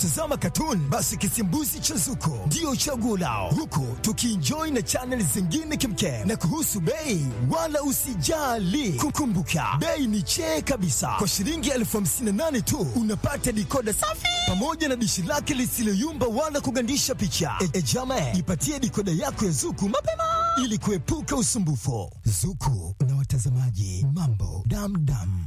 Tazama katuni, basi kisimbuzi cha Zuko ndio chaguo lao, huku tukienjoy na chaneli zingine kimkem. Na kuhusu bei, wala usijali, kukumbuka bei ni chee kabisa. Kwa shilingi elfu hamsini na nane tu unapata dikoda safi pamoja na dishi lake lisiloyumba wala kugandisha picha. E, e jama, jipatie dikoda yako ya Zuku mapema ili kuepuka usumbufu. Zuku na watazamaji, mambo damdam.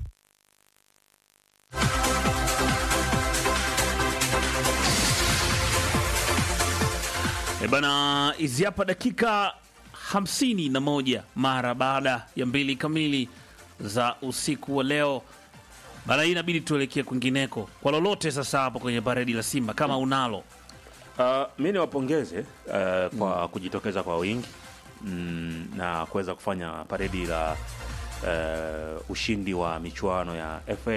E bana, hizi hapa dakika hamsini na moja mara baada ya mbili kamili za usiku wa leo. Bana, hii inabidi tuelekee kwingineko kwa lolote sasa hapo kwenye baridi la Simba kama unalo. Uh, mi niwapongeze uh, kwa kujitokeza kwa wingi mm, na kuweza kufanya paredi la uh, ushindi wa michuano ya FA.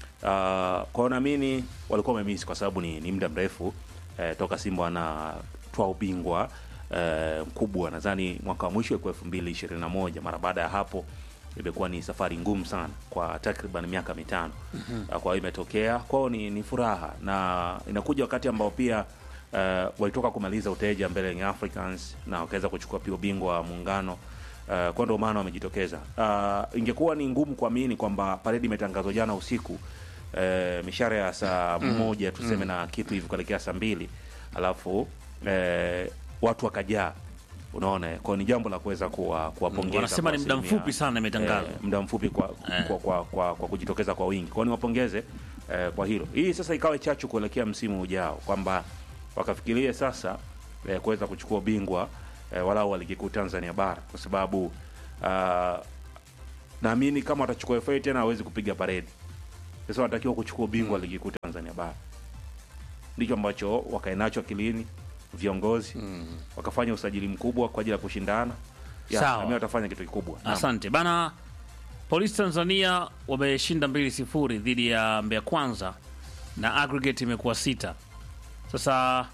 Uh, kwao naamini walikuwa wamemisi kwa sababu ni, ni muda mrefu uh, toka Simba wanatwaa ubingwa uh, mkubwa. Nadhani mwaka wa mwisho ilikuwa elfu mbili ishirini na moja. Mara baada ya hapo imekuwa ni safari ngumu sana kwa takriban miaka mitano. mm-hmm. Kwa hiyo imetokea kwao ni, ni furaha na inakuja wakati ambao pia uh, walitoka kumaliza uteja mbele ya Young Africans na wakaweza kuchukua pia ubingwa wa muungano uh, kwa ndio maana wamejitokeza. Uh, ingekuwa ni ngumu kuamini kwamba paredi imetangazwa jana usiku uh, mishare ya saa moja tuseme na kitu hivi kuelekea saa mbili alafu uh, watu wakajaa unaona eh, kwa ni jambo la kuweza kuwa kuwapongeza Wanasema kwa ni muda asilimia- mfupi sana imetangazwa. eh, muda mfupi kwa, kwa, kwa, kwa, kwa kujitokeza kwa wingi kwao niwapongeze eh, kwa hilo hii sasa ikawe chachu kuelekea msimu ujao kwamba wakafikirie sasa eh, kuweza kuchukua ubingwa eh, walau wa ligi kuu Tanzania bara kwa sababu ah, naamini kama watachukua FA tena hawezi kupiga paredi sasa wanatakiwa kuchukua ubingwa wa ligi kuu Tanzania bara ndicho ambacho wakae nacho akilini viongozi wakafanya usajili mkubwa kwa ajili ya kushindana Ya, Sawa. na mimi watafanya kitu kikubwa Naam. Asante bana. Polisi Tanzania wameshinda mbili sifuri dhidi ya Mbeya Kwanza na aggregate imekuwa sita. Sasa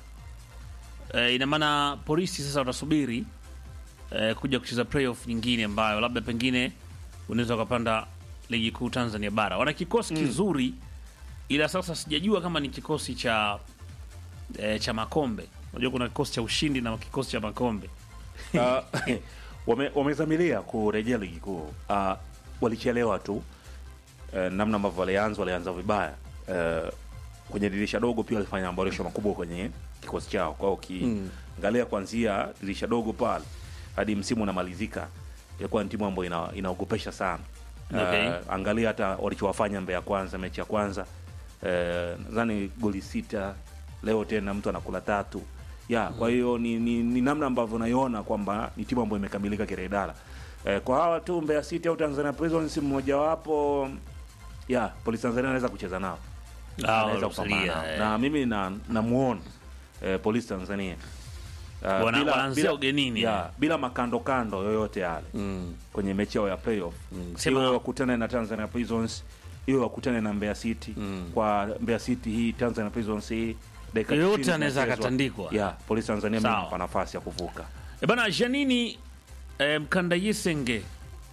e, ina maana polisi sasa watasubiri e, kuja kucheza playoff nyingine ambayo labda pengine unaweza ukapanda ligi kuu Tanzania bara. Wana kikosi kizuri, ila sasa sijajua kama ni kikosi cha e, cha makombe. Unajua kuna kikosi cha ushindi na kikosi cha makombe. Ah, wame- wamezamilia kurejea ligi kuu Ah, walichelewa tu eh, namna ambavyo walianza walianza vibaya Eh, kwenye dirisha dogo pia walifanya maboresho makubwa kwenye kikosi chao kwao ukiangalia kuanzia dirisha dogo pale hadi msimu unamalizika ilikuwa ni timu ambayo ina, inaogopesha sana Okay. Eh, angalia hata walichowafanya Mbeya kwanza mechi ya kwanza eh, nadhani goli sita leo tena mtu anakula tatu ya kwa hiyo ni, ni, ni namna ambavyo naiona kwamba ni timu ambayo imekamilika kiredara eh, kwa hawa tu Mbeya City au Tanzania Prisons mmojawapo ya Polisi Tanzania anaweza kucheza nao Ah, anaweza kupambana wanakusalia, nao. eh. na mimi na namuona eh, Polisi Tanzania Uh, Wana- wanaanzia ugenini. ya, bila makando kando yoyote yale kwenye mechi yao ya playoff Sema- iwe wakutane na Tanzania Prisons iwe wakutane na Mbeya City kwa Mbeya City hii Tanzania Prisons hii dakika Yoyote 90 anaweza zinachezwa. akatandikwa. ya Polisi Tanzania mimi Sawa. nampa nafasi ya kuvuka E bana Janini eh, Mkandayisenge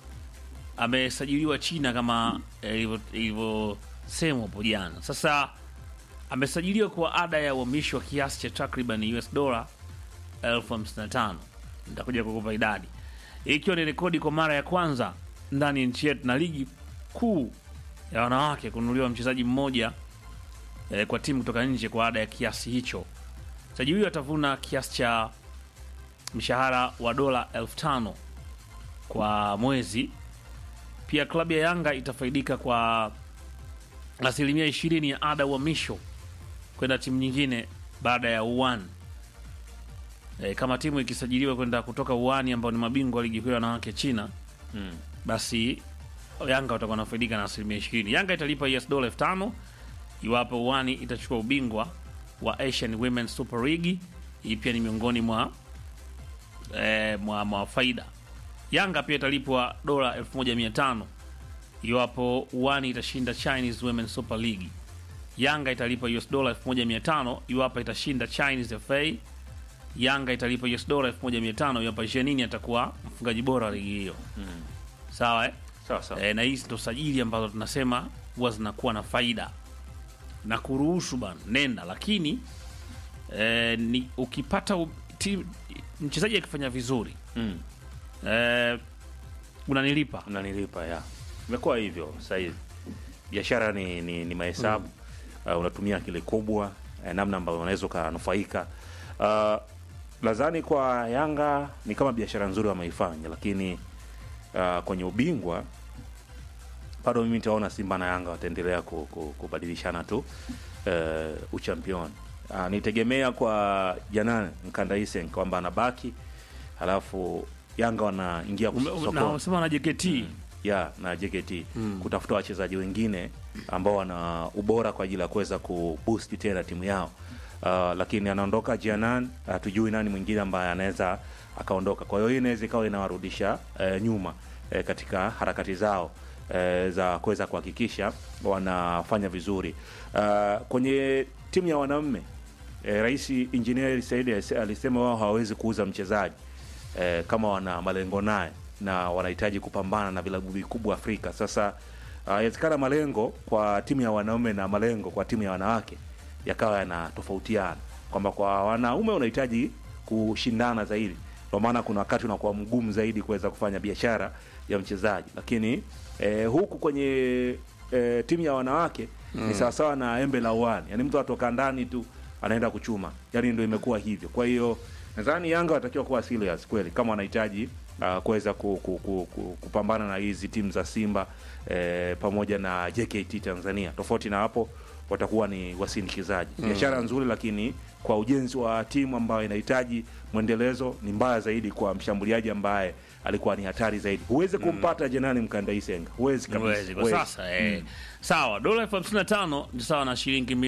amesajiliwa China kama eh, ilivyo- ilivyosemwa hapo jana. Sasa amesajiliwa kwa ada ya uhamisho wa kiasi cha takriban US dola elfu hamsini na tano. Nitakuja kukupa idadi, Hii ikiwa ni rekodi kwa mara ya kwanza ndani ya nchi yetu na ligi kuu ya wanawake kununuliwa mchezaji mmoja eh, kwa timu kutoka nje kwa ada ya kiasi hicho. Mchezaji huyo atavuna kiasi cha mshahara wa dola elfu tano kwa mwezi. Pia klabu ya Yanga itafaidika kwa asilimia ishirini ya ada ya uhamisho kwenda timu nyingine baada ya uwan e, kama timu ikisajiliwa kwenda kutoka uani ambao ni mabingwa wa ligi kuu ya wanawake China basi Yanga watakuwa wanafaidika na asilimia ishirini. Yanga italipa US dola elfu tano iwapo uani itachukua ubingwa wa Asian Women's Super League. Hii pia ni miongoni mwa eh, mwa, mwa faida. Yanga pia italipwa dola 1500 iwapo uani itashinda Chinese Women's Super League. Yanga italipa US dola 1500 iwapo itashinda Chinese FA. Yanga italipa US dola 1500 iwapo Jeanine atakuwa mfungaji bora wa ligi hiyo. Sawa eh? sawa sawa E, na hizi ndo sajili ambazo tunasema huwa zinakuwa na faida na kuruhusu bana nenda, lakini eh, ni ukipata u- ti- mchezaji akifanya vizuri Mm. eh, unanilipa unanilipa ya imekuwa hivyo sasa hivi biashara ni, ni, ni mahesabu uh, unatumia akili kubwa eh, namna ambavyo unaweza ukanufaika uh, nadhani kwa yanga ni kama biashara nzuri wameifanya lakini uh, kwenye ubingwa bado mimi nitaona simba na yanga wataendelea ku, ku, kubadilishana tu uh, uchampioni uh, nitegemea kwa janan mkandaisen kwamba anabaki halafu yanga wanaingia Ume- ume- na sokoni unasema na JKT ya na JKT kutafuta wachezaji wengine ambao wana ubora kwa ajili ya kuweza kuboost tena timu yao. Uh, lakini anaondoka Jianan, hatujui nani mwingine ambaye anaweza akaondoka. Kwa hiyo hii inaweza ikawa inawarudisha eh, nyuma eh, katika harakati zao eh, za kuweza kuhakikisha wanafanya vizuri. Uh, kwenye timu ya wanaume eh, Rais Engineer Said alisema wao hawawezi kuuza mchezaji eh, kama wana malengo naye na wanahitaji kupambana na vilabu vikubwa Afrika. Sasa ah, inawezekana malengo kwa timu ya wanaume na malengo kwa timu ya wanawake yakawa yanatofautiana, kwamba kwa wanaume unahitaji kushindana zaidi, ndio maana kuna wakati unakuwa mgumu zaidi kuweza kufanya biashara ya mchezaji, lakini eh, huku kwenye eh, timu ya wanawake ni sawasawa na embe la uani, yani mtu atoka ndani tu anaenda kuchuma, yani ndio imekuwa hivyo. Kwa hiyo nadhani Yanga watakiwa kuwa serious kweli kama wanahitaji uh, kuweza ku, ku, ku, ku, kupambana na hizi timu za Simba eh, pamoja na JKT Tanzania. Tofauti na hapo watakuwa ni wasindikizaji. Biashara nzuri, lakini kwa ujenzi wa timu ambayo inahitaji mwendelezo ni mbaya zaidi kwa mshambuliaji ambaye alikuwa ni hatari zaidi. Huwezi kumpata Jenani Mkandaisenga, huwezi kabisa, Huwezi kwa huwezi. sasa eh. Sawa, dola elfu hamsini na tano ni sawa na shilingi